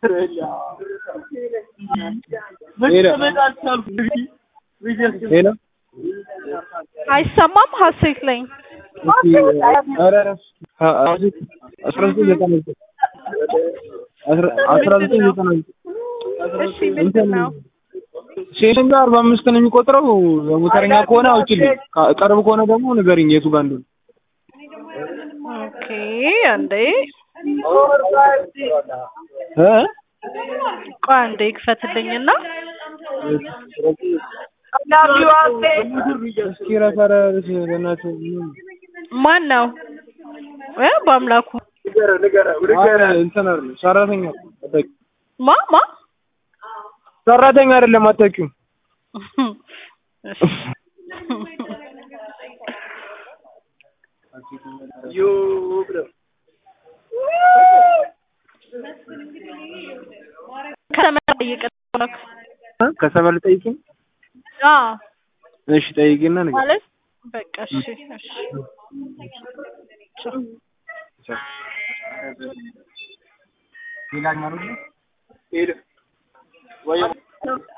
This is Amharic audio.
ሄሎ አይሰማም ሀሴት ላይ እስኪ ኧረ አስራ ዘጠኝ ዘጠና ዘጠኝ አስራ ዘጠኝ ዘጠና ዘጠኝ እሺ ምንድን ነው ሴተኛ አርባ አምስት ነው የሚቆጥረው። የሞተረኛ ከሆነ አውጪልኝ፣ ቅርብ ከሆነ ደግሞ ንገሪኝ የቱ ጋር እንደሆነ። ኦኬ አንዴ እ ቆይ አንዴ ይክፈትልኝና እስኪ ረፈረስ በእናትህ ማን ነው እ በአምላኩ አረ እንትን አይደለም ሰራተኛ አታውቂውም። ማ ማ ሰራተኛ አይደለም አታውቂውም። እሺ ከተመራ ጠይቅልኝ እ ከሰበል ጠይቂኝ። አዎ እሺ ጠይቂና ንገሪኝ። ማለት በቃ እሺ እሺ ሌላኛው ነው ሄሎ ወይ